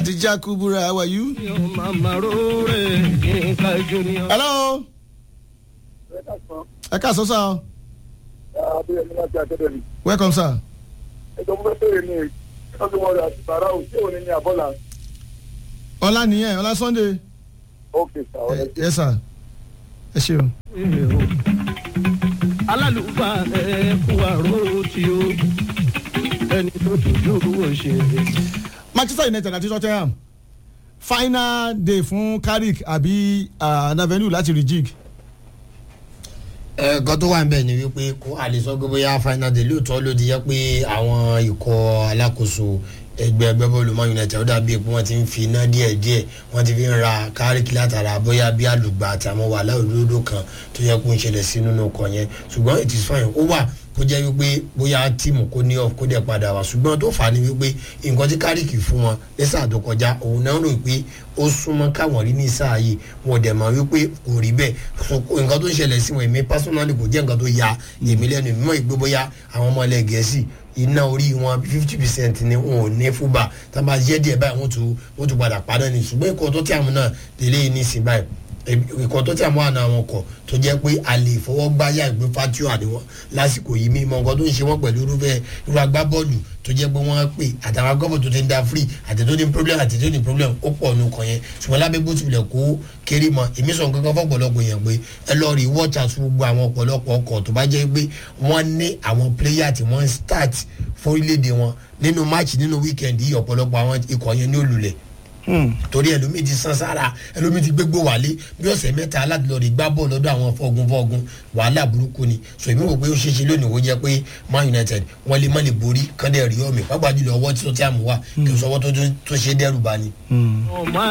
Adija Kubura, how are you? Hello. Ẹ káàsán sá o. Welcome sir. ẹjọ mo fẹ́ bèrè ní ọdún wọn rẹ àti bàrà ò tí ò ní ní àbọ̀là. Ọlá nìyẹn, Ọlá Sunday. ok sir ọ̀rẹ́ Ẹ sà. Ẹ ṣeun. alálùfà ẹ kú àrò tí ó ẹni tó tún yóò ṣe. Manchester United àti Tottenham. Final day fún Carrick àbí Navenu láti rejig. ẹ̀ẹ̀kan tó wà ń bẹ̀ ni wípé kó a lè sọ pé bóyá final day lóòótọ́ ló di jẹ́ pé àwọn ikọ̀ alákòóso ẹgbẹ́ ẹgbẹ́ bọ́ọ̀lù man united ó dàbí pé wọ́n ti ń fi iná díẹ̀ díẹ̀ wọ́n ti fi ń ra káríkì látara bóyá bí àlùgbà àti àwọn wàhálà òdodo kan tó yẹ kó ń ṣẹlẹ̀ sí nínú ọkọ̀ yẹn ṣùgbọ́n it is fine ó wà kó jẹ́ wípé bóyá tíìmù kó ní off kó dẹ̀ padà wá ṣùgbọ́n tó fà á ni wípé nǹkan tí káríkì fún wọn ní sáà tó kọjá òun náà rò pé ó súnmọ́ káwọn rí ní sáà yìí wọn dẹ̀ mọ̀ wípé kò rí bẹ́ẹ̀ nǹkan tó ń ṣẹlẹ̀ sí wọn èmi personally kò jẹ́ nǹkan tó ya èmi lẹ́nu èmi mọ̀ ìgbé bóyá àwọn ọmọ ilẹ̀ gẹ̀ẹ́sì iná orí wọn fifty percent ni wọn ò ní fúbà tá a bá jẹ́ díẹ̀ báyìí wọ́n tún wọ́n tún padà padà ní ṣùgbọ́n ìkọ́ tó tí àwọn náà délé yìí ní ìsìn báyìí ìkọ́ tó tí àwọn àna àwọn kọ̀ tó jẹ́ pé a lè fọwọ́ gbáyà ìgbé fatio àdéhùn lásìkò yìí mímọ nǹkan tó ń ṣe wọ́n pẹ̀lú irúfẹ́ irú agbábọ́ọ̀lù tó jẹ́ pé wọ́n pè àtàwọn agbábọ́ọ̀lù tó ti ń da free àti tó ní problem àti tó ní problem ó pọ̀ nù kàn yẹn ṣùgbọ́n lábẹ́ bó tilẹ̀ kó kéré mọ́ èmi sọ nǹkan kan fọ́pọ̀lọpọ̀ yẹn pé ẹ lọ rí watch out fún gbogbo àwọn ọ̀pọ̀lọpọ̀ ọkọ̀ tó bá jẹ́ pé wọ́n ní àwọn player tí wọ́n ń start fún orílẹ̀-èdè wọn nínú match nínú weekend yìí ọ̀pọ̀lọpọ̀ àwọn ikọ̀ yẹn ní olùlẹ̀ torí ẹlòmíì ti san sára ẹlòmíì ti gbégbó wálé bí ọ̀sẹ̀ mẹ́ta láti lọ́ọ́ rí gbá bọ́ọ̀ lọ́dọ̀ àwọn fọ́gun fọ́gun wàhálà burúkú ni so èmi wò pé ó ṣeéṣe lónìí ó jẹ́ pé man united wọ́n lè má lè borí kán dẹ̀ rí ọ̀mì pápá jùlọ ọwọ́ tí ó ti àmú wá kí n sọ ọwọ́ tó ṣe dẹ́rù bá ni. ọmọ